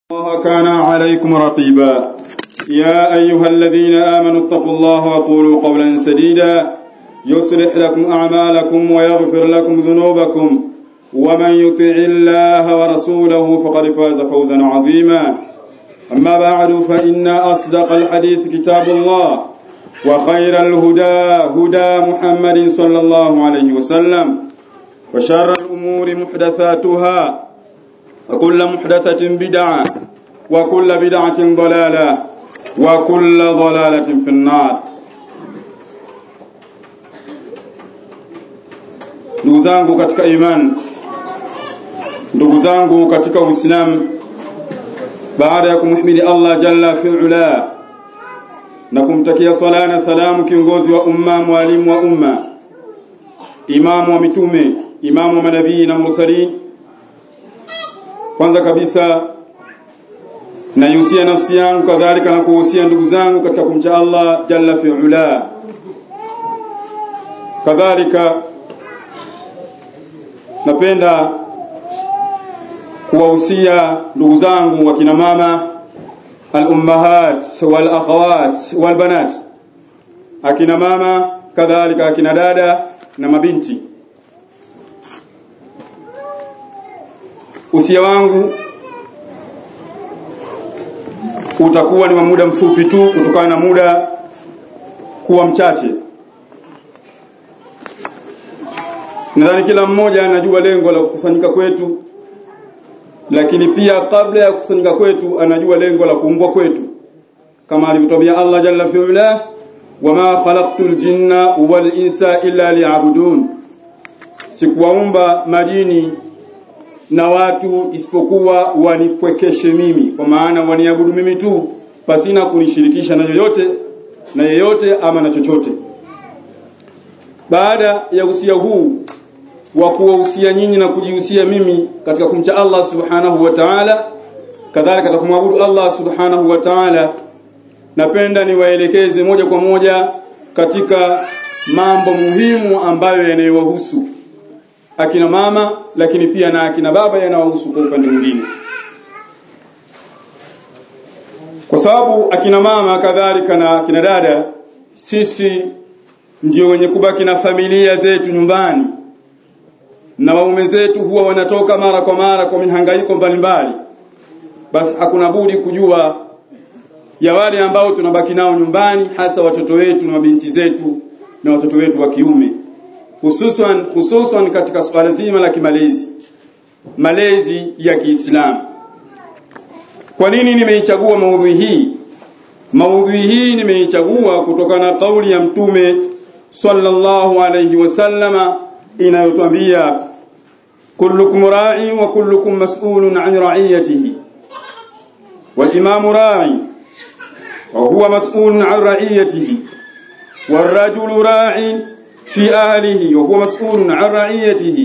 الله كان عليكم رقيبا يا أيها الذين آمنوا اتقوا الله وقولوا قولا سديدا يصلح لكم أعمالكم ويغفر لكم ذنوبكم ومن يطع الله ورسوله فقد فاز فوزا عظيما أما بعد فإن أصدق الحديث كتاب الله وخير الهدى هدى محمد صلى الله عليه وسلم وشر الأمور محدثاتها وكل محدثة بدعة وكل بدعة ضلالة وكل ضلالة في النار ndugu zangu katika imani ndugu zangu katika uislamu baada ya kumhimidi Allah jalla fi'ala na kumtakia swala na salamu kiongozi wa umma mwalimu wa umma imamu wa mitume imamu wa manabii na mursalin kwanza kabisa naihusia nafsi yangu kadhalika na kuhusia ndugu zangu katika kumcha Allah jalla fi'ala kadhalika napenda kuwahusia ndugu zangu wakina mama al-ummahat wal akhawat wal banat akina mama kadhalika akina dada na mabinti usia wangu utakuwa ni wa muda mfupi tu kutokana na muda kuwa mchache nadhani kila mmoja anajua lengo la kukusanyika kwetu lakini pia kabla ya kukusanyika kwetu anajua lengo la kuumbwa kwetu kama alivyotwambia Allah jalla fi'ala wama khalaqtul jinna wal insa illa liya'budun sikuwaumba majini na watu isipokuwa wanipwekeshe mimi kwa maana waniabudu mimi tu pasina kunishirikisha na yoyote na yeyote ama na chochote baada ya usia huu wa kuwahusia nyinyi na kujihusia mimi katika kumcha Allah subhanahu wa ta'ala kadhalika katika kumwabudu Allah subhanahu wa ta'ala napenda niwaelekeze moja kwa moja katika mambo muhimu ambayo yanayowahusu akina mama lakini pia na akina baba yanawahusu kwa upande mwingine kwa sababu akina mama kadhalika na akina dada sisi ndio wenye kubaki na familia zetu nyumbani na waume zetu huwa wanatoka mara kwa mara kwa mihangaiko mbalimbali basi hakuna budi kujua ya wale ambao tunabaki nao nyumbani hasa watoto wetu na mabinti zetu na watoto wetu wa kiume hususan hususan katika swala zima la kimalezi malezi ya Kiislamu kwa nini nimeichagua maudhui hii maudhui hii nimeichagua kutokana na kauli ya mtume sallallahu alayhi wasallama inayotwambia kullukum ra'i wa kullukum mas'ulun 'an ra'iyatihi wal imamu ra'i wa huwa mas'ulun 'an ra'iyatihi والرجل راع في أهله وهو مسؤول عن رعيته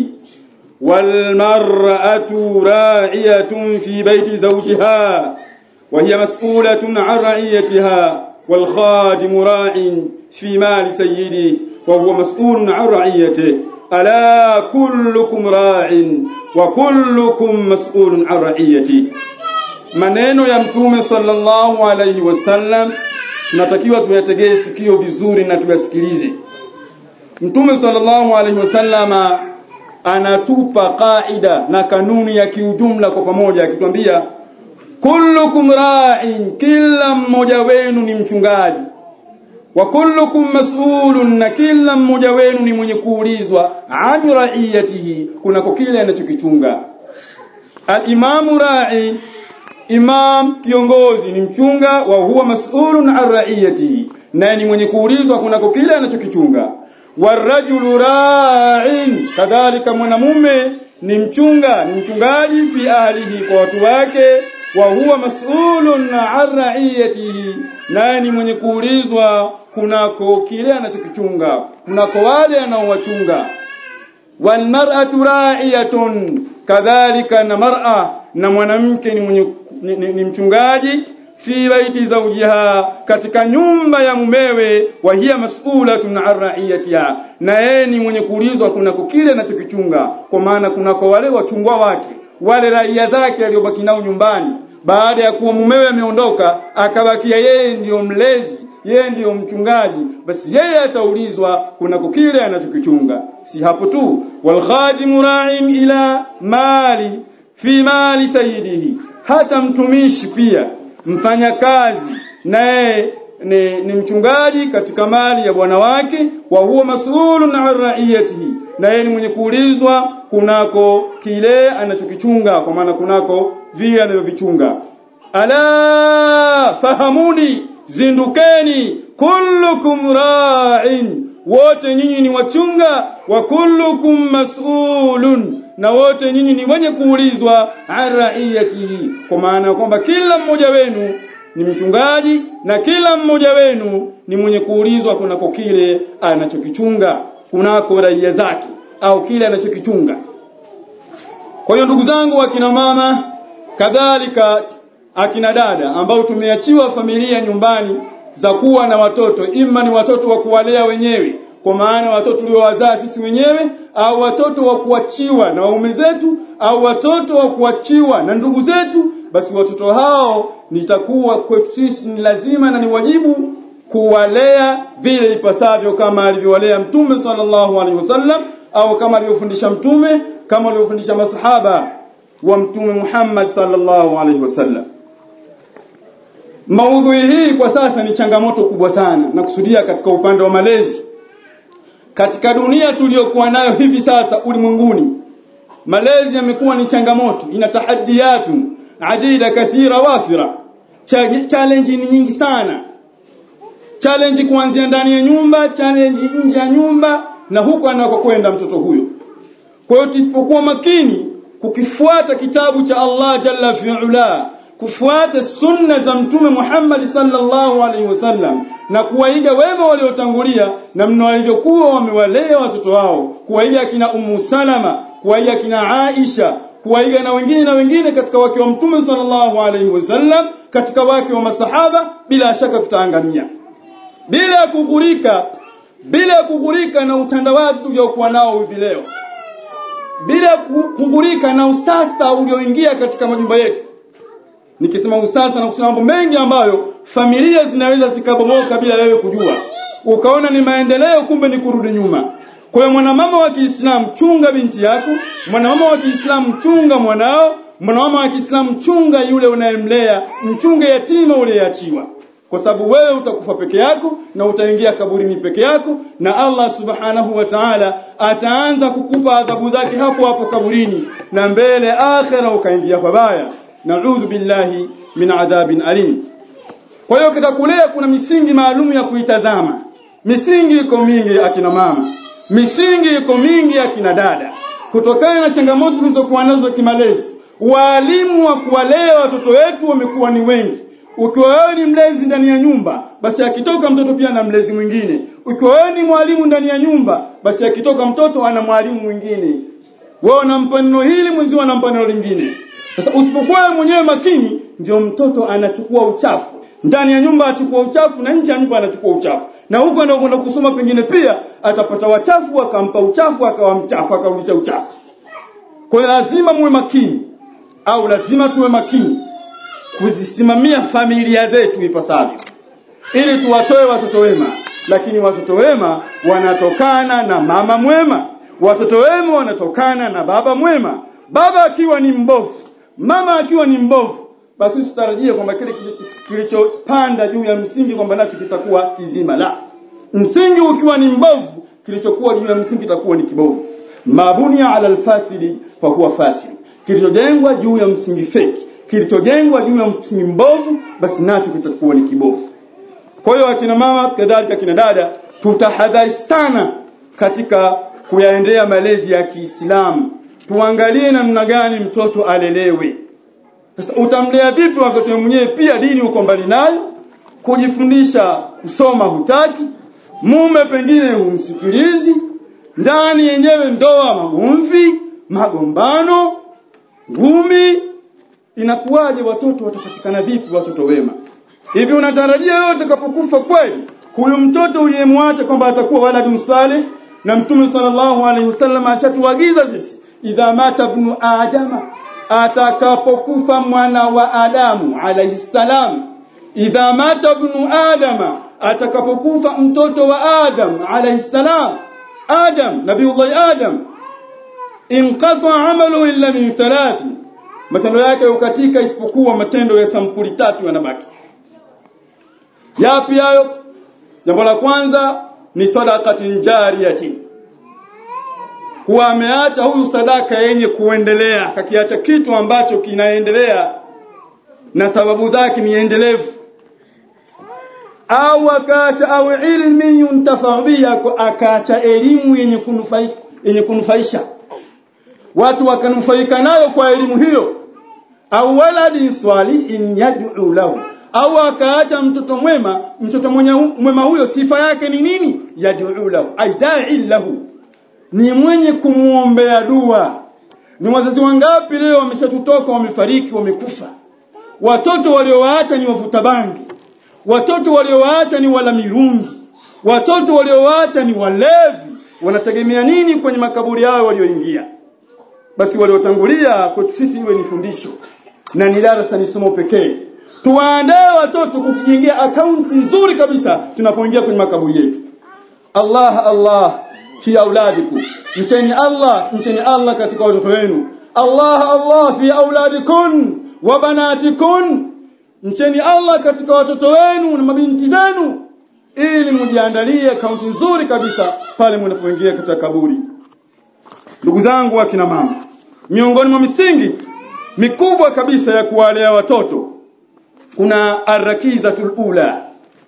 والمرأة راعية في بيت زوجها وهي مسؤولة عن رعيتها والخادم راع في مال سيده وهو مسؤول عن رعيته ألا كلكم راع وكلكم مسؤول عن رعيته maneno ya mtume sallallahu alayhi wasallam tunatakiwa tuyategee sikio vizuri na tuyasikilize Mtume sallallahu alaihi wasallama anatupa kaida na kanuni ya kiujumla kwa pamoja akitwambia kullukum ra'in kila mmoja wenu ni mchungaji wa kullukum mas'ulun na kila mmoja wenu ni mwenye kuulizwa an ra'iyatihi kunako kile anachokichunga al-imamu ra'i imam kiongozi ni mchunga wa huwa mas'ulun an ra'iyatihi naye ni mwenye kuulizwa kunako kile anachokichunga warajulu ra'in kadhalika mwanamume ni mchunga ni mchungaji fi ahlihi kwa watu wake wa huwa mas'ulun an ra'iyatihi naye ni mwenye kuulizwa kunako kile anachokichunga kunako wale anaowachunga wal mar'atu ra'iyatun kadhalika na mar'a na mwanamke ni mwenye ni, ni, ni mchungaji fi baiti zawjiha katika nyumba ya mumewe wa hiya mas'ulatun an ra'iyatiha na yeye ni mwenye kuulizwa kunako kile anachokichunga kwa maana kunako wale wachungwa wake wale raia zake aliyobaki nao nyumbani baada ya kuwa mumewe ameondoka akabakia yeye ndiyo mlezi yeye ndiyo mchungaji basi yeye ataulizwa kunako kile anachokichunga si hapo tu wal khadimu ra'in ila mali fi mali sayyidihi hata mtumishi pia mfanyakazi naye ni, ni mchungaji katika mali ya bwana wake wa huwa mas'ulun an ra'iyatihi na yeye ni mwenye kuulizwa kunako kile anachokichunga kwa maana kunako vile anavyovichunga ala fahamuni zindukeni kullukum ra'in wote nyinyi ni wachunga wa kullukum mas'ulun na wote nyinyi ni wenye kuulizwa an ra'iyatihi kwa maana kwamba kila mmoja wenu ni mchungaji na kila mmoja wenu ni mwenye kuulizwa kunako kile anachokichunga kunako raia zake au kile anachokichunga kwa hiyo ndugu zangu akina mama kadhalika akina dada ambao tumeachiwa familia nyumbani za kuwa na watoto ima ni watoto wa kuwalea wenyewe kwa maana watoto tuliowazaa sisi wenyewe au watoto wa kuachiwa na waume zetu au watoto wa kuachiwa na ndugu zetu basi watoto hao nitakuwa kwetu sisi ni lazima na ni wajibu kuwalea vile ipasavyo kama alivyowalea mtume sallallahu alaihi wasallam au kama alivyofundisha mtume kama alivyofundisha masahaba wa mtume Muhammad sallallahu alaihi wasallam Maudhui hii kwa sasa ni changamoto kubwa sana na kusudia katika upande wa malezi katika dunia tuliyokuwa nayo hivi sasa ulimwenguni malezi yamekuwa ni changamoto ina tahadiyatu adida kathira wafira challenge ni nyingi sana challenge kuanzia ndani ya nyumba challenge nje ya nyumba na huko anakokwenda mtoto huyo kwa hiyo tusipokuwa makini kukifuata kitabu cha Allah jalla fi'ala kufuata sunna za mtume Muhammad sallallahu alaihi wasallam na kuwaiga wema waliotangulia namna walivyokuwa wamewalea watoto wao kuwaiga kina Ummu Salama kuwaiga kina Aisha kuwaiga na wengine na wengine katika wake wa mtume sallallahu alaihi wasallam katika wake wa masahaba bila shaka tutaangamia bila ya kughurika bila ya kughurika na utandawazi tuliokuwa nao hivi leo bila kughurika na usasa ulioingia katika majumba yetu nikisema usasa na kusema mambo mengi ambayo familia zinaweza zikabomoka bila wewe kujua ukaona ni maendeleo kumbe ni kurudi nyuma kwa hiyo mwanamama wa Kiislamu chunga binti yako mwanamama wa Kiislamu chunga mwanao mwanamama wa Kiislamu chunga yule unayemlea mchunge yatima uliyeachiwa kwa sababu wewe utakufa peke yako na utaingia kaburini peke yako na Allah subhanahu wa ta'ala ataanza kukupa adhabu zake hapo hapo kaburini na mbele akhera ukaingia pabaya naudhu billahi min adhabin alim kwa hiyo katika kulea kuna misingi maalum ya kuitazama misingi iko mingi akina mama misingi iko mingi akina dada kutokana na changamoto tulizokuwa nazo kimalezi walimu wa kuwalea watoto wetu wamekuwa ni wengi ukiwa wewe ni mlezi ndani ya nyumba basi akitoka mtoto pia na mlezi mwingine ukiwa wewe ni mwalimu ndani ya nyumba basi akitoka mtoto ana mwalimu mwingine wewe unampa neno hili mwenzio anampa neno lingine sasa usipokuwa mwenyewe makini ndio mtoto anachukua uchafu ndani ya nyumba achukua uchafu na nje ya nyumba anachukua uchafu na huko anakwenda kusoma pengine pia atapata wachafu akampa uchafu akawa mchafu akarudisha uchafu kwa hiyo lazima muwe makini au lazima tuwe makini kuzisimamia familia zetu ipasavyo ili tuwatoe watoto wema lakini watoto wema wanatokana na mama mwema watoto wema wanatokana na baba mwema baba akiwa ni mbovu mama akiwa ni mbovu basi usitarajie kwamba kile kilichopanda juu ya msingi kwamba nacho kitakuwa kizima la msingi ukiwa ni mbovu kilichokuwa juu ya msingi kitakuwa ni kibovu mabunia ala alfasidi fa huwa fasid kilichojengwa juu ya msingi feki kilichojengwa juu ya msingi mbovu basi nacho kitakuwa ni kibovu kwa hiyo akina mama kadhalika akina dada tutahadhari sana katika kuyaendea malezi ya Kiislamu tuangalie namna gani mtoto alelewe sasa utamlea vipi wakati mwenyewe pia dini uko mbali nayo kujifundisha kusoma hutaki mume pengine humsikilizi ndani yenyewe ndoa magomvi magombano ngumi inakuwaje watoto watapatikana vipi watoto wema hivi unatarajia wewe utakapokufa kweli huyu mtoto uliyemwacha kwamba atakuwa waladun salih na mtume sallallahu alaihi wasallam ashatuagiza sisi idha mata ibnu adama atakapokufa mwana wa Adamu alayhi salam idha mata ibnu adama atakapokufa mtoto wa Adam alayhi salam Adam nabiullah Adam inqata amalu illa min thalath matendo yake ukatika isipokuwa matendo ya sampuli tatu yanabaki yapi hayo jambo la kwanza ni sadaqatin jariyatin kuwa ameacha huyu sadaka yenye kuendelea kakiacha kitu ambacho kinaendelea na sababu zake ni endelevu au akaacha au ilmi yuntafa biha akaacha elimu yenye kunufaisha yenye kunufaisha watu wakanufaika nayo kwa elimu hiyo au waladi swalihin yad'u lahu au akaacha mtoto mwema mtoto mwenye mwema huyo sifa yake ni nini yad'u lahu aida'i lahu ni mwenye kumuombea dua ni wazazi wangapi leo wameshatutoka wamefariki wamekufa watoto waliowaacha ni wavuta bangi watoto waliowaacha ni wala mirungi watoto waliowaacha ni walevi wanategemea nini kwenye makaburi yao walioingia basi waliotangulia kwetu sisi iwe ni fundisho na ni darasa ni somo pekee tuwaandae watoto kukijengea akaunti nzuri kabisa tunapoingia kwenye makaburi yetu Allah Allah fi auladikum mcheni Allah mcheni Allah katika watoto wenu Allah Allah fi auladikum wa banatikum mcheni Allah katika watoto wenu na mabinti zenu ili mjiandalie akaunti nzuri kabisa pale mnapoingia katika kaburi ndugu zangu akina mama miongoni mwa misingi mikubwa kabisa ya kuwalea watoto kuna arrakizatul ula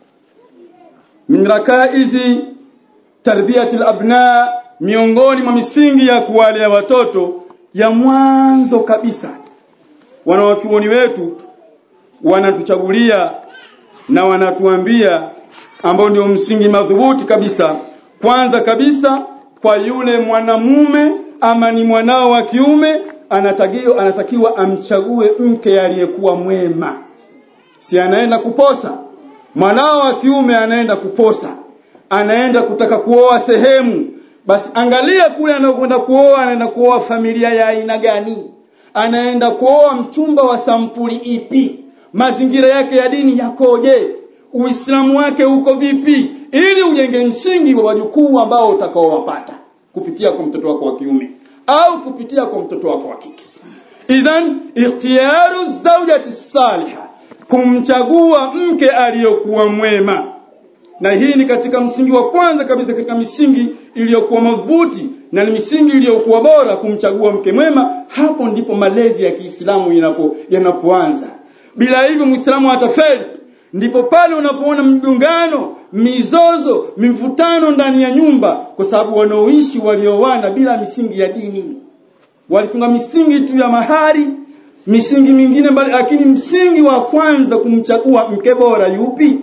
min rakaizi tarbiyatil abna miongoni mwa misingi ya kuwalea watoto ya mwanzo kabisa wanawachuoni wetu wanatuchagulia na wanatuambia ambao ndio msingi madhubuti kabisa kwanza kabisa kwa yule mwanamume ama ni mwanao wa kiume anatakiwa anatakiwa amchague mke aliyekuwa mwema si anaenda kuposa mwanao wa kiume anaenda kuposa anaenda kutaka kuoa sehemu basi angalia kule anakwenda kuoa anaenda kuoa familia ya aina gani anaenda kuoa mchumba wa sampuli ipi mazingira yake ya dini yakoje uislamu wake uko vipi ili ujenge msingi wa wajukuu ambao utakaowapata kupitia kwa mtoto wako wa kiume au kupitia kwa mtoto wako wa kike idhan ikhtiyaru zawjati salihah kumchagua mke aliyokuwa mwema na hii ni katika msingi wa kwanza kabisa katika misingi iliyokuwa madhubuti na ni misingi iliyokuwa bora kumchagua mke mwema hapo ndipo malezi ya Kiislamu yanapo yanapoanza bila hivyo Muislamu atafeli ndipo pale unapoona mgongano mizozo mivutano ndani ya nyumba kwa sababu wanaoishi waliowana bila misingi ya dini walitunga misingi tu ya mahari misingi mingine mbali lakini msingi wa kwanza kumchagua mke bora yupi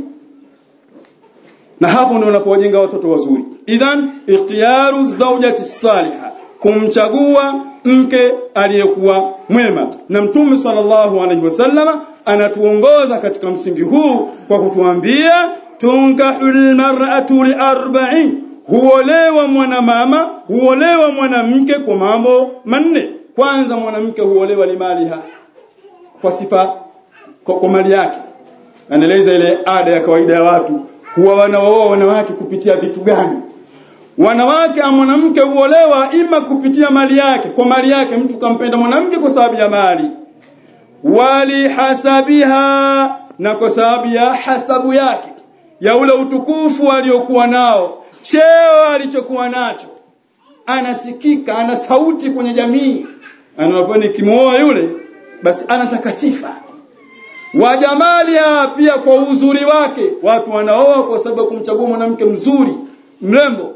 na hapo ndio unapowajenga watoto wazuri idhan ikhtiyaru zawjati salihah kumchagua mke aliyekuwa mwema na mtume sallallahu alaihi wasallama anatuongoza katika msingi huu kwa kutuambia tunkahul mar'atu li arba'in huolewa mwanamama huolewa mwanamke kwa mambo manne kwanza mwanamke huolewa limaliha kwa sifa kwa, kwa mali yake anaeleza ile ada ya kawaida ya watu huwa wanaoa wanawake kupitia vitu gani wanawake au mwanamke huolewa ima kupitia mali yake kwa mali yake mtu kampenda mwanamke kwa sababu ya mali wali hasabiha na kwa sababu ya hasabu yake ya ule utukufu aliokuwa nao cheo alichokuwa nacho anasikika ana sauti kwenye jamii anapokuwa kimooa yule basi anataka sifa wa jamalia pia kwa uzuri wake watu wanaoa kwa sababu ya kumchagua mwanamke mzuri mrembo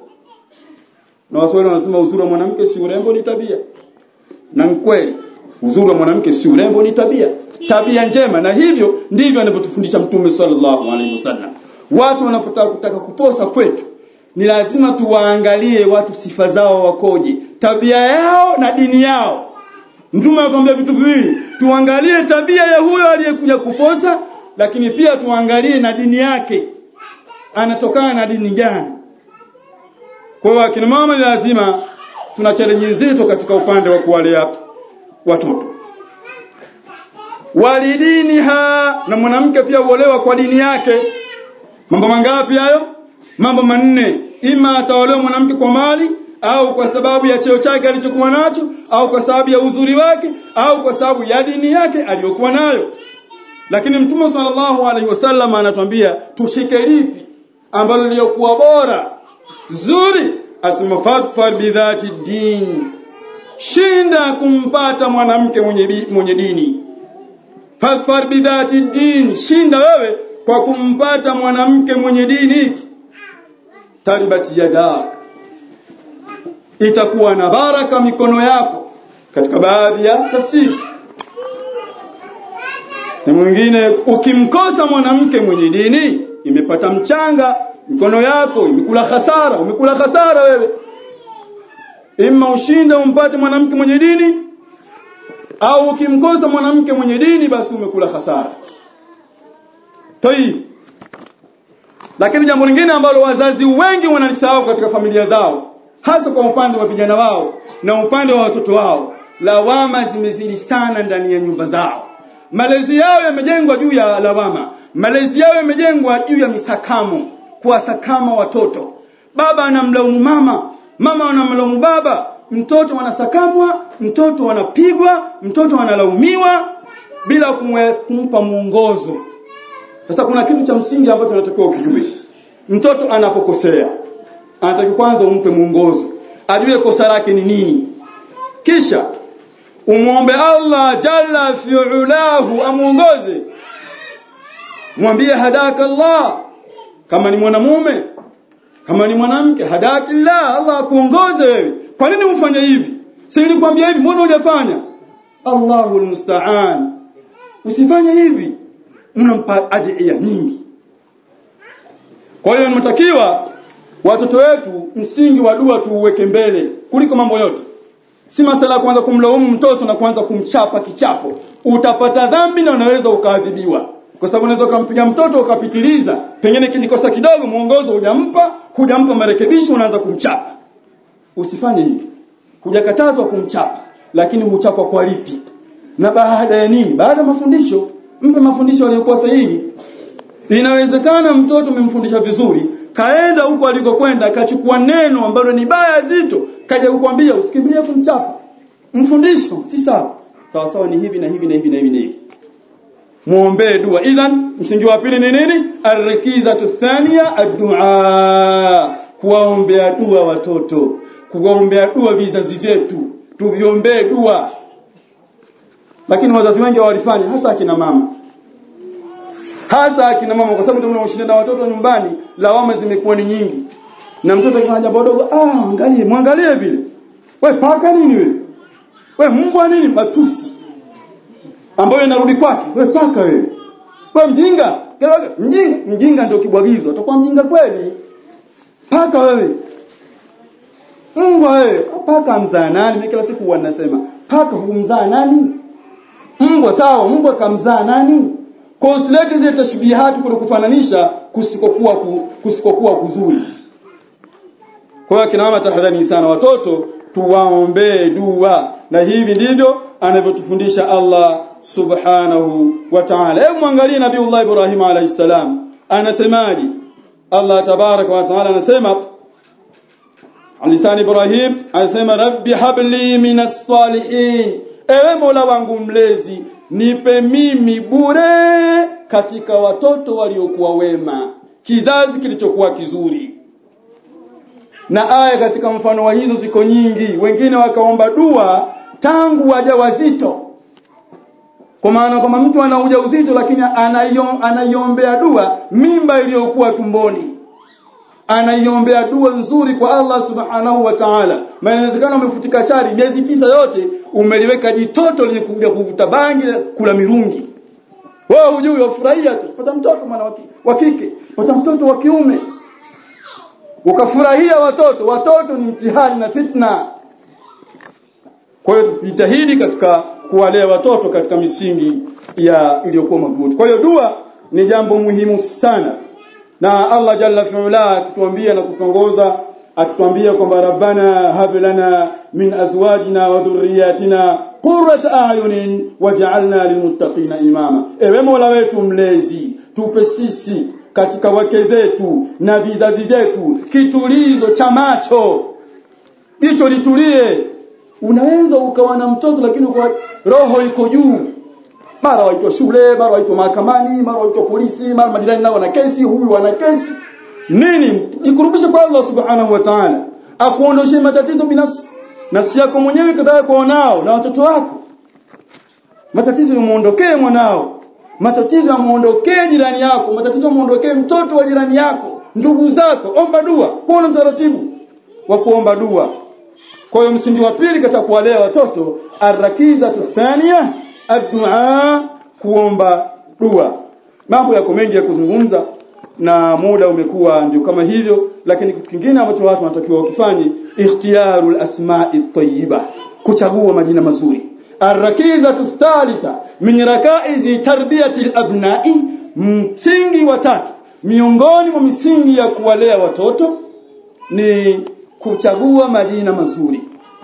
na waswahili wanasema uzuri wa mwanamke si urembo ni tabia na kweli uzuri wa mwanamke si urembo ni tabia tabia njema na hivyo ndivyo anavyotufundisha mtume sallallahu alaihi wasallam watu wanapotaka kutaka kuposa kwetu ni lazima tuwaangalie watu sifa zao wakoje tabia yao na dini yao Mtume anatuambia vitu viwili, tuangalie tabia ya huyo aliyekuja kuposa, lakini pia tuangalie na dini yake. Anatokana na dini gani? Kwa hiyo akina mama ni lazima tuna challenge nzito katika upande wa kuwalea watoto. walidiniha na mwanamke pia huolewa kwa dini yake mambo mangapi hayo mambo manne ima ataolewa mwanamke kwa mali au kwa sababu ya cheo chake alichokuwa nacho au kwa sababu ya uzuri wake au kwa sababu ya dini yake aliyokuwa nayo lakini mtume sallallahu alaihi wasallam anatuambia tushike lipi ambalo liliokuwa bora zuri asema fadfar bidhati din shinda kumpata mwanamke mwenye, mwenye dini fadfar bidhati din shinda wewe kwa kumpata mwanamke mwenye dini taribat yadak itakuwa na baraka mikono yako katika baadhi ya tafsiri na mwingine ukimkosa mwanamke mwenye dini imepata mchanga mikono yako imekula hasara umekula hasara wewe imma ushinde umpate mwanamke mwenye dini au ukimkosa mwanamke mwenye dini basi umekula hasara toi lakini jambo lingine ambalo wazazi wengi wanalisahau katika familia zao hasa kwa upande wa vijana wao na upande wa watoto wao lawama zimezidi sana ndani ya nyumba zao malezi yao yamejengwa juu ya lawama malezi yao yamejengwa juu ya misakamo kuwasakama watoto baba anamlaumu mama mama anamlaumu baba mtoto anasakamwa mtoto anapigwa mtoto analaumiwa bila kumwe, kumpa mwongozo sasa kuna kitu cha msingi ambacho tunatakiwa ukijue mtoto anapokosea anatakiwa kwanza umpe mwongozo ajue kosa lake ni nini kisha umwombe Allah jalla fi'ulahu amuongoze mwambie hadaka Allah kama ni mwanamume kama ni mwanamke hadaki Allah Allah akuongoze wewe kwa nini ufanye hivi si nilikwambia hivi mbona hujafanya Allahu almusta'an usifanye hivi mnampa adhiya nyingi kwa hiyo inatakiwa watoto wetu msingi wa dua tuuweke mbele kuliko mambo yote si masala ya kuanza kumlaumu mtoto na kuanza kumchapa kichapo utapata dhambi na unaweza ukaadhibiwa kwa sababu unaweza ukampiga mtoto ukapitiliza pengine kijikosa kidogo mwongozo hujampa hujampa marekebisho unaanza kumchapa usifanye hivi hujakatazwa kumchapa lakini huchapwa kwa lipi na baada ya nini baada ya mafundisho mpe mafundisho yaliyokuwa sahihi inawezekana mtoto umemfundisha vizuri kaenda huko alikokwenda akachukua neno ambalo ni baya zito kaja kukwambia usikimbilie kumchapa mfundisho si sawa sawa sawa ni hivi na hivi na hivi na hivi na hivi muombee dua idhan msingi wa pili ni nini arikizatu thania addu'a kuwaombea dua watoto kuwaombea dua vizazi vyetu tuviombee dua lakini wazazi wengi hawalifanya hasa akina mama hasa akina mama kwa sababu ndio mnaoshinda na watoto nyumbani lawama zimekuwa ni nyingi na mtoto akifanya jambo dogo ah angalie mwangalie vile we paka nini wewe we mbwa nini matusi ambayo inarudi kwake we paka wewe we mjinga mjinga mjinga ndio kibwagizo utakuwa mjinga kweli paka wewe mbwa wewe paka mzaa nani mimi kila siku wanasema paka humzaa nani mbwa sawa mbwa kamzaa nani kwa usilete zile tashbihati kule kufananisha kusikokuwa ku, kusikokuwa kuzuri kwa hiyo kina mama tahadhari sana watoto tuwaombee dua na hivi ndivyo anavyotufundisha Allah subhanahu wa ta'ala hebu mwangalie nabiiullah Ibrahim alayhi salam anasemaje Allah tabaraka wa ta'ala anasema Alisani Ibrahim anasema rabbi habli minas salihin ewe Mola wangu mlezi nipe mimi bure katika watoto waliokuwa wema kizazi kilichokuwa kizuri na aya katika mfano wa hizo ziko nyingi wengine wakaomba dua tangu wajawazito kwa maana kama mtu ana ujauzito lakini anaiombea dua mimba iliyokuwa tumboni anaiombea dua nzuri kwa Allah subhanahu wa ta'ala maana inawezekana umefutika shari miezi tisa yote umeliweka jitoto lenye kuja kuvuta bangi kula mirungi wewe hujui ufurahia tu pata mtoto mwana wa kike pata mtoto wa kiume ukafurahia watoto watoto ni mtihani na fitna kwa hiyo jitahidi katika kuwalea watoto katika misingi ya iliyokuwa madhubuti kwa hiyo dua ni jambo muhimu sana na Allah jalla fi'ala akituambia na kutongoza akitwambia kwamba rabbana hab lana min azwajina wa dhurriyyatina qurrata a'yunin waj'alna lilmuttaqina imama ewe mola wetu mlezi tupe sisi katika wake zetu na vizazi vyetu kitulizo cha macho jicho litulie unaweza ukawa na mtoto lakini kwa roho iko juu mara waitwa shule mara waitwa mahakamani mara waitwa polisi mara majirani nao wana kesi huyu ana kesi nini jikurubishe kwa Allah subhanahu wa ta'ala akuondoshe matatizo binafsi nafsi yako mwenyewe kadhaa kwa nao na watoto wako matatizo yamuondokee mwanao matatizo yamuondokee jirani yako matatizo yamuondokee mtoto wa jirani yako ndugu zako omba dua kuona mtaratibu wa kuomba dua kwa hiyo msingi wa pili katika kuwalea watoto arrakiza thania addu'a kuomba dua mambo yako mengi ya kuzungumza na muda umekuwa ndio kama hivyo lakini kitu kingine ambacho watu wanatakiwa wakifanye ikhtiyarul asma'i tayyiba kuchagua majina mazuri arrakiza thalitha min rakaizi tarbiyati alabna'i msingi wa tatu miongoni mwa misingi ya kuwalea watoto ni kuchagua majina mazuri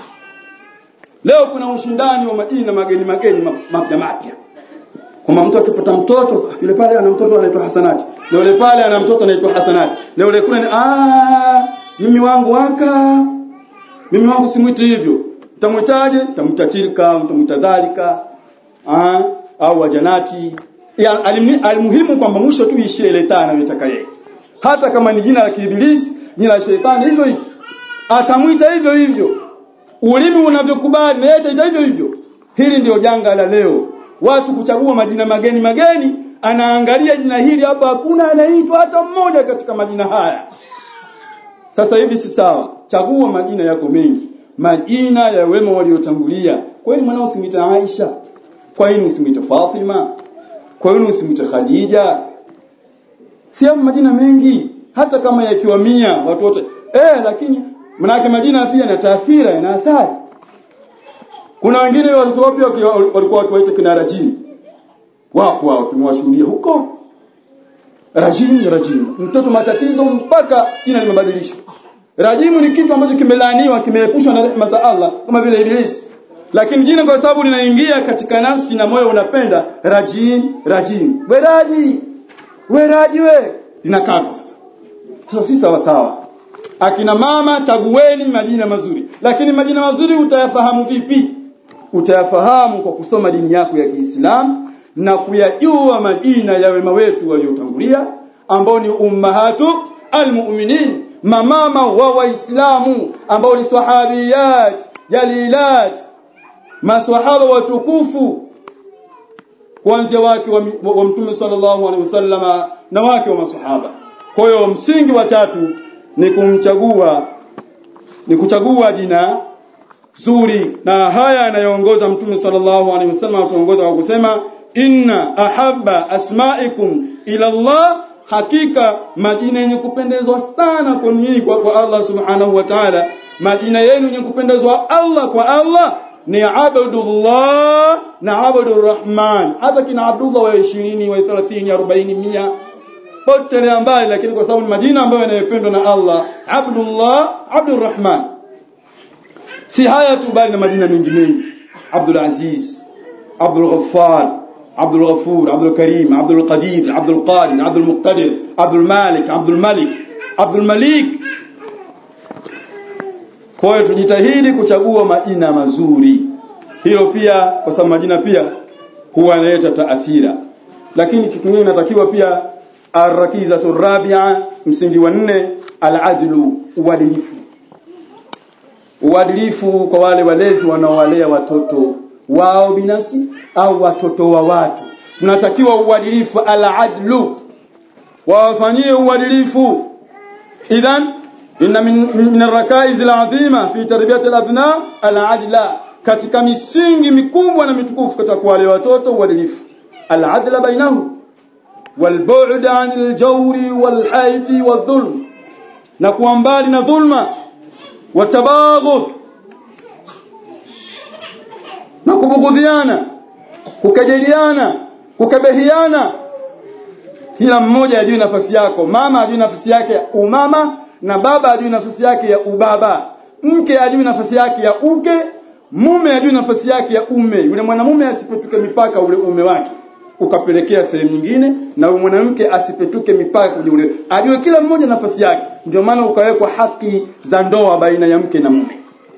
leo kuna ushindani wa majina mageni mageni mapya mapya kwamba mtu akipata mtoto yule pale ana mtoto anaitwa Hasanati na yule pale ana mtoto anaitwa Hasanati na yule kule ah mimi wangu waka mimi wangu simwiti hivyo utamwitaje utamwita tilka utamwita dhalika ah au wajanati ya alimuhimu kwamba mwisho tu ishie ile taa anayotaka yeye hata kama ni jina la kiibilisi jina la shetani hivyo hivyo atamwita hivyo hivyo ulimi unavyokubali na yeye hivyo hivyo hili ndio janga la leo watu kuchagua majina mageni mageni anaangalia jina hili hapa hakuna anaitwa hata mmoja katika majina haya sasa hivi si sawa chagua majina yako mengi majina ya wema waliotangulia kwa nini mwanao usimwite Aisha kwa nini usimwite Fatima kwa nini usimwite Khadija si majina mengi hata kama yakiwa mia watu wote eh lakini manake majina pia na taathira na athari kuna wengine watoto wapya walikuwa wakiwaita kina rajim wapo hao tumewashuhudia huko rajim rajim mtoto matatizo mpaka jina limebadilishwa rajimu ni kitu ambacho kimelaaniwa kimeepushwa na rehema za Allah kama vile ibilisi lakini jina kwa sababu linaingia katika nafsi na moyo unapenda rajim rajim weraji weraji we linakatwa sasa sasa si sawa sawa akina mama chagueni majina mazuri lakini majina mazuri utayafahamu vipi utayafahamu kwa kusoma dini yako ya Kiislamu na kuyajua majina ya wema wetu waliotangulia ambao ni ummahatu almu'minin mamama wa waislamu ambao ni sahabiyat jalilat maswahaba watukufu kuanzia wake wa, wa, wa mtume sallallahu alaihi wasallama na wake wa maswahaba kwa hiyo msingi wa tatu ni kumchagua ni kuchagua jina zuri na haya yanayoongoza mtume sallallahu alaihi wasallam atuongoza kwa kusema inna ahabba asma'ikum ila Allah hakika majina yenye kupendezwa sana kwa nyinyi kwa, kwa Allah subhanahu wa ta'ala majina yenu yenye kupendezwa Allah kwa Allah ni abdullah na abdur rahman hata kina abdullah wa 20 wa 30 40 100 potelea mbali lakini kwa sababu ni majina ambayo yanayopendwa na Allah abdullah abdurrahman si haya tu bali na majina mengi mengi Abdul Aziz Abdul Ghaffar Abdul Ghafur Abdul Karim Abdul Qadir Abdul Qadir Abdul Muqtadir Abdul Malik Abdul Malik Abdul Malik kwa hiyo tujitahidi kuchagua majina mazuri hilo pia kwa sababu majina pia huwa yanaleta taathira lakini kitu kingine natakiwa pia arrakizatu rabi'a msingi wa nne al-adlu uadilifu uadilifu kwa wale walezi wanaowalea watoto wao binafsi au watoto wa watu tunatakiwa uadilifu al-adlu wawafanyie uadilifu idhan inna min, min ar-rakaiz al-azima fi tarbiyati al-abna al-adla katika misingi mikubwa na mitukufu katika kuwalea watoto uadilifu al-adla bainahum والبعد عن الجور والحيف والظلم na kuwa mbali na dhulma watabaghud na kubughudhiana kukejeliana kukabehiana kila mmoja ajue nafasi yako mama ajue nafasi yake umama na baba ajui nafasi yake ya ubaba mke ajui nafasi yake ya uke mume ajui nafasi yake ya ume yule mwanamume asipetuke mipaka ule ume wake ukapelekea sehemu nyingine na yule mwanamke asipetuke mipaka kwenye ule ajue kila mmoja nafasi yake ndio maana ukawekwa haki za ndoa baina ya mke na mume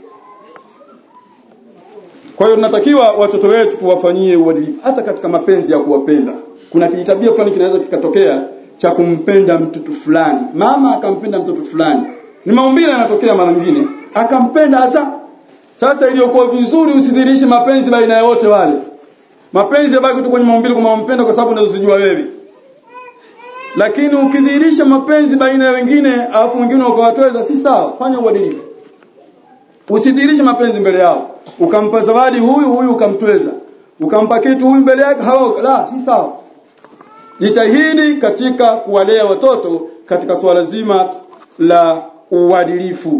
kwa hiyo tunatakiwa watoto wetu tuwafanyie uadilifu hata katika mapenzi ya kuwapenda kuna kijitabia fulani kinaweza kikatokea cha kumpenda mtoto fulani mama akampenda mtoto fulani ni maumbile yanatokea mara nyingine akampenda hasa sasa iliyokuwa vizuri usidhirishe mapenzi baina ya wote wale mapenzi yabaki tu kwenye maumbile kama umpenda kwa sababu unazojua wewe lakini ukidhihirisha mapenzi baina ya wengine alafu wengine ukawatweza si sawa fanya uadilifu usidhihirishe mapenzi mbele yao ukampa zawadi huyu huyu ukamtweza ukampa kitu huyu mbele yake hawa la si sawa jitahidi katika kuwalea watoto katika swala zima la uadilifu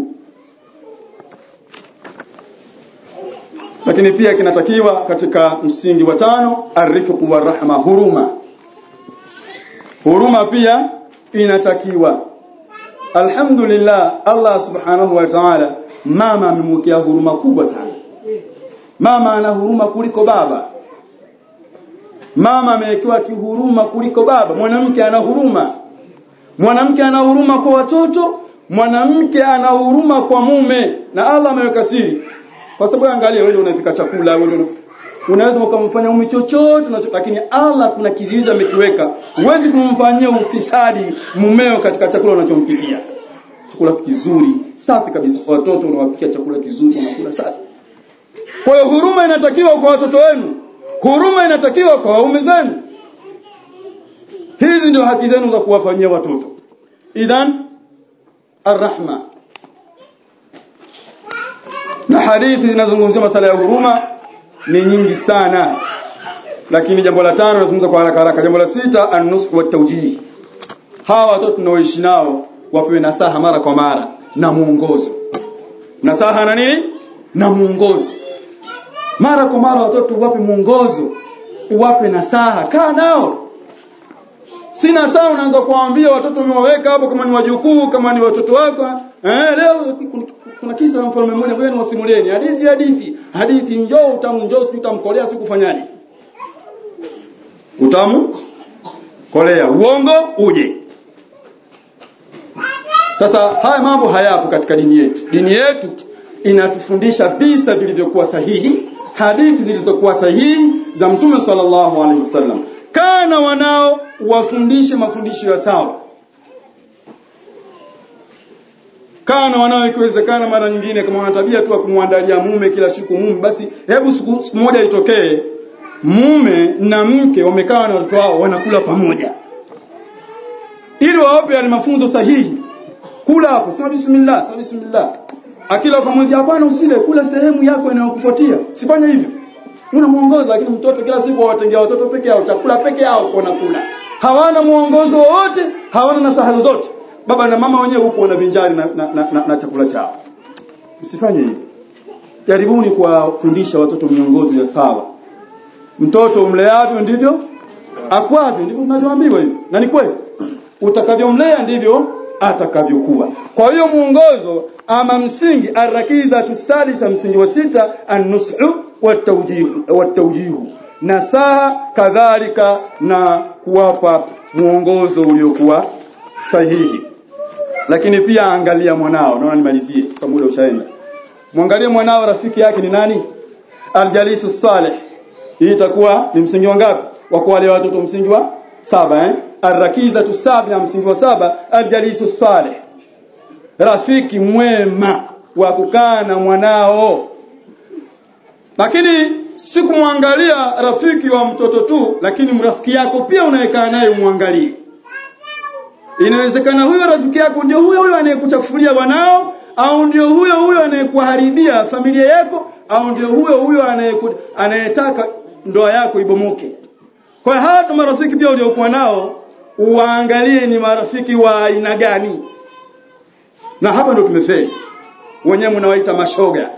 lakini pia kinatakiwa katika msingi wa tano arifqu wa rahma huruma huruma pia inatakiwa alhamdulillah Allah subhanahu wa ta'ala mama amemwekea huruma kubwa sana mama ana huruma kuliko baba mama amewekewa kihuruma kuliko baba mwanamke ana huruma mwanamke ana huruma kwa watoto mwanamke ana huruma kwa mume na Allah ameweka siri kwa sababu angalia wewe unapika chakula wewe unaweza ukamfanya mume chochote lakini Allah kuna kizuizi amekiweka huwezi kumfanyia ufisadi mumeo katika chakula unachompikia chakula kizuri safi kabisa watoto unawapikia chakula kizuri wanakula safi kwa hiyo huruma inatakiwa kwa watoto wenu huruma inatakiwa kwa waume zenu hizi ndio haki zenu za kuwafanyia watoto idhan arrahma na hadithi zinazungumzia masala ya huruma ni nyingi sana lakini jambo la tano nazungumza kwa haraka haraka jambo la sita an-nusх wa tawjih hawa watoto tunaoishi nao wapewe nasaha mara kwa mara na muongozo nasaha na nini na muongozo mara kwa mara watoto wape muongozo uwape nasaha kaa nao sina saa unaanza kuwaambia watoto umewaweka hapo kama ni wajukuu kama ni watoto wako eh leo kuna kisa mfalme mmoja ngoja niwasimulieni hadithi hadithi hadithi njoo utamu njoo siku utamkolea siku fanyaje utamu kolea uongo uje sasa haya mambo hayapo katika dini yetu dini yetu inatufundisha visa vilivyokuwa sahihi hadithi zilizokuwa sahihi za mtume sallallahu alaihi wasallam kana wanao wafundishe mafundisho ya sawa kana wanao ikiwezekana mara nyingine kama wana tabia tu kumwandalia mume kila siku mume basi hebu siku, siku moja itokee mume na mke wamekaa na watoto wao wanakula pamoja ili wawape yale mafunzo sahihi kula hapo sema bismillah sema bismillah akila ukamwambia hapana usile kula sehemu yako inayokufuatia sifanye hivyo una muongozo lakini mtoto kila siku watengea watoto peke yao chakula peke yao kwa kula hawana muongozo wowote hawana nasaha zozote baba na mama wenyewe huko wanavinjari na, na, na, na, na chakula chao msifanye hivyo jaribuni kuwafundisha watoto miongozo ya sawa mtoto umleavyo ndivyo akwavyo ndivyo tunavyoambiwa hivyo na ni kweli utakavyomlea ndivyo atakavyokuwa kwa hiyo muongozo ama msingi arakiza tusalisa msingi wa sita an-nushu watawjihu nasaha kadhalika na kuwapa muongozo uliokuwa sahihi lakini pia angalia mwanao naona nimalizie kwa muda ushaenda mwangalie mwanao rafiki yake ni nani aljalisu salih hii itakuwa ni msingi wa ngapi wa kwa wale watoto msingi wa saba eh arrakiza tusabia msingi wa saba aljalisu salih rafiki mwema wa kukaa na mwanao lakini si kumwangalia rafiki wa mtoto tu lakini mrafiki yako pia unayekaa naye umwangalie inawezekana huyo rafiki yako ndio huyo huyo anayekuchafulia wanao au ndio huyo huyo anayekuharibia familia yako au ndio huyo huyo anayetaka ndoa yako ibomoke kwa hiyo hata marafiki pia uliokuwa nao uwaangalie ni marafiki wa aina gani na hapa ndio tumefeli wenyewe mnawaita mashoga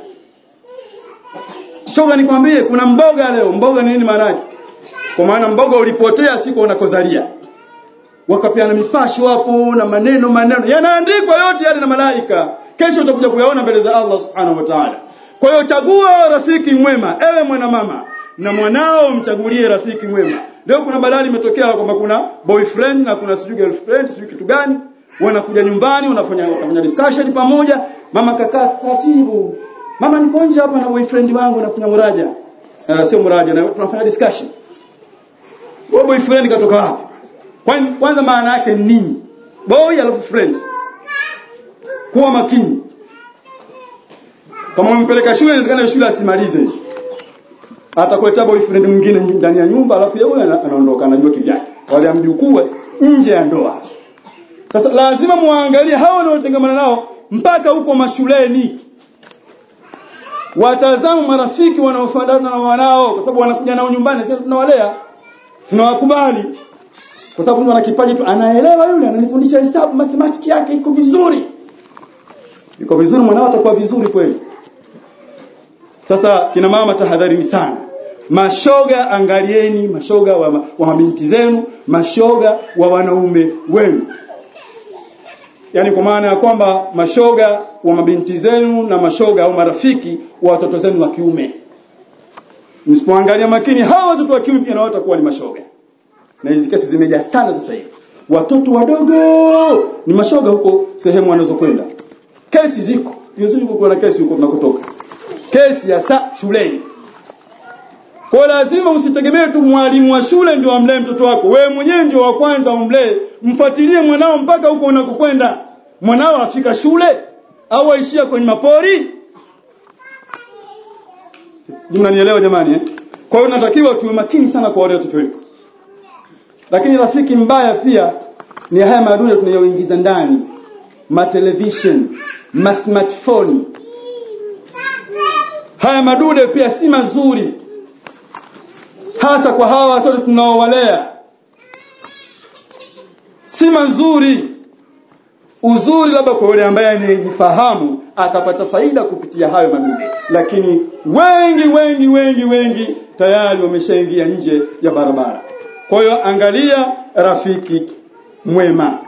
shoga nikwambie kuna mboga leo mboga ni nini maana yake kwa maana mboga ulipotea siku unakozalia wakapeana mipasho hapo na maneno maneno yanaandikwa yote yale na malaika kesho utakuja kuyaona mbele za Allah subhanahu wa ta'ala kwa hiyo chagua rafiki mwema ewe mwanamama na mwanao mchagulie rafiki mwema leo kuna balali imetokea kwamba kuna boyfriend na kuna sijui girlfriend sijui kitu gani wanakuja nyumbani wanafanya wanafanya discussion pamoja mama kakaa taratibu mama niko nje hapa na boyfriend wangu nafanya muraja uh, sio muraja na tunafanya discussion Boy boyfriend katoka wapi? Kwan- Kwanza maana yake ni nini? Boy alafu friend. Kuwa makini. Kama umpeleka shule inawezekana hiyo shule asimalize. Atakuletea boyfriend mwingine ndani ya nyumba alafu yeye ana- anaondoka anajua kivyake. Wale amjukuu nje ya ndoa. Sasa lazima muangalie hao wanaotengamana nao mpaka huko mashuleni. Watazamu marafiki wanaofanana na wanao kwa sababu wanakuja nao nyumbani sasa tunawalea tunawakubali kwa sababu mtu ana kipaji tu anaelewa yule ananifundisha hesabu mathematics yake iko vizuri iko vizuri mwanao atakuwa vizuri kweli sasa kina mama tahadharini sana mashoga angalieni mashoga wa, ma- wa mabinti zenu mashoga wa wanaume wenu yani kwa maana ya kwamba mashoga wa mabinti zenu na mashoga au marafiki wa watoto zenu wa kiume msipoangalia makini hawa watoto wa kiume pia na wao watakuwa ni mashoga na hizi kesi zimejaa sana sasa hivi watoto wadogo ni mashoga huko sehemu wanazokwenda kesi ziko yuzuki kuna kesi huko tunakotoka kesi ya saa shuleni kwa lazima usitegemee tu mwalimu wa shule ndio amlee mtoto wako wewe mwenyewe ndio wa kwanza umlee mfuatilie mwanao mpaka huko unakokwenda mwanao afika shule au aishia kwenye mapori mnanielewa jamani eh? kwa hiyo natakiwa tuwe makini sana kwa wale watoto wetu lakini rafiki mbaya pia ni haya madude tunayoingiza ndani ma television ma smartphone haya madude pia si mazuri hasa kwa hawa watoto tunaowalea si mazuri uzuri labda kwa yule ambaye anayejifahamu akapata faida kupitia hayo madude lakini wengi wengi wengi wengi tayari wameshaingia nje ya barabara kwa hiyo angalia rafiki mwema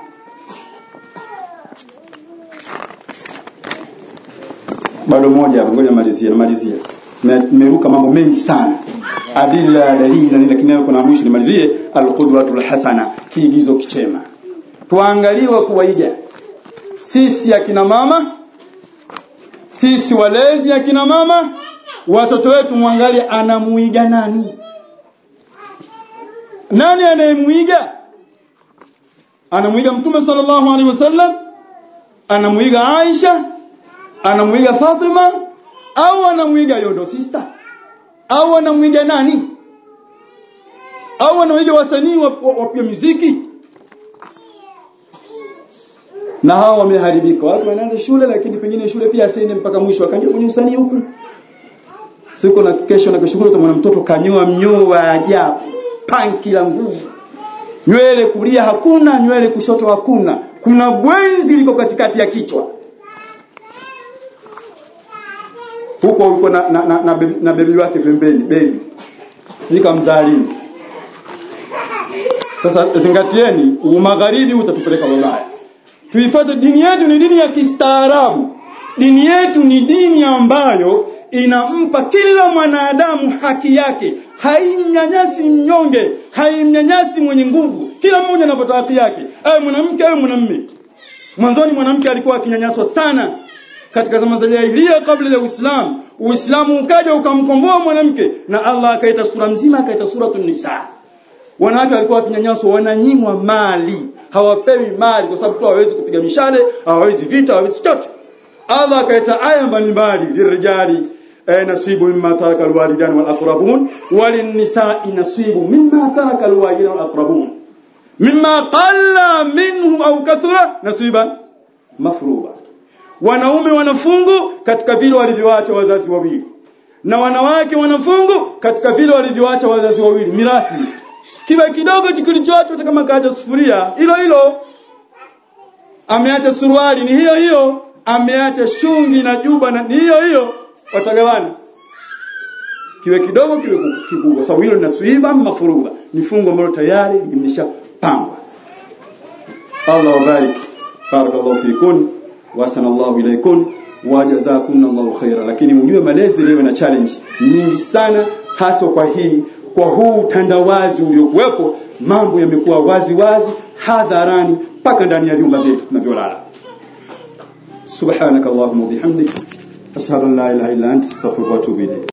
bado moja hapo ngoja malizie namalizia nimeruka mambo mengi sana adila dalili na nini lakini nayo kuna mwisho nimalizie alqudwatul hasana kiigizo kichema tuangaliwe kuwaiga sisi akina mama sisi walezi akina mama watoto wetu mwangalie anamuiga nani nani anayemuiga anamuiga mtume sallallahu alaihi wasallam anamuiga Aisha anamuiga Fatima au anamuiga Yondo sister au anamuiga nani au anamuiga wasanii wa, wa, wa pia muziki na hao wameharibika watu wanaenda shule lakini pengine shule pia asiende mpaka mwisho akaja kwenye usanii huku siku na kesho na kushukuru utamwona mtoto kanyoa mnyoo wa ajabu panki la nguvu nywele kulia hakuna nywele kushoto hakuna kuna bwenzi liko katikati ya kichwa huko yuko na na, na, na, bebi, na bebi wake pembeni bebi nikamzalini sasa zingatieni umagharibi utatupeleka Ulaya tuifuate dini yetu ni dini ya kistaarabu dini yetu ni dini ambayo inampa kila mwanadamu haki yake haimnyanyasi mnyonge haimnyanyasi mwenye nguvu kila mmoja anapata haki yake awe mwanamke awe mwanamume mwanzoni mwanamke alikuwa akinyanyaswa sana katika zama za jahiliya kabla ya Uislamu Uislamu ukaja ukamkomboa mwanamke na Allah akaita sura mzima akaita suratun nisa wanawake walikuwa wakinyanyaswa wananyimwa mali hawapewi mali kwa sababu tu hawawezi kupiga mishale hawawezi vita hawawezi chochote Allah akaita aya mbalimbali lirijali eh, nasibu mimma taraka alwalidan wal aqrabun walinisai nasibu mimma taraka alwalidan wal aqrabun mimma qalla minhu au kathura nasiban mafruba wanaume wanafungu katika vile walivyoacha wazazi wawili na wanawake wanafungu katika vile walivyoacha wazazi wawili mirathi kiba kidogo kilichoachwa hata kama kaacha sufuria hilo hilo ameacha suruali ni hiyo hiyo ameacha shungi na juba na ni hiyo hiyo watagawana kiwe kidogo kiwe kikubwa sababu hilo linasuiba mafuruga ni fungu ambalo tayari limeshapangwa Allah wabarik barakallahu fikun wa sanallahu ilaikun wa jazakumullahu khaira lakini mjue malezi leo na challenge nyingi sana hasa kwa hii kwa huu tandawazi uliokuwepo mambo yamekuwa wazi wazi hadharani mpaka ndani ya vyumba vyetu tunavyolala subhanakallahumma bihamdik ashhadu an la ilaha illa anta astaghfiruka wa atubu ilayk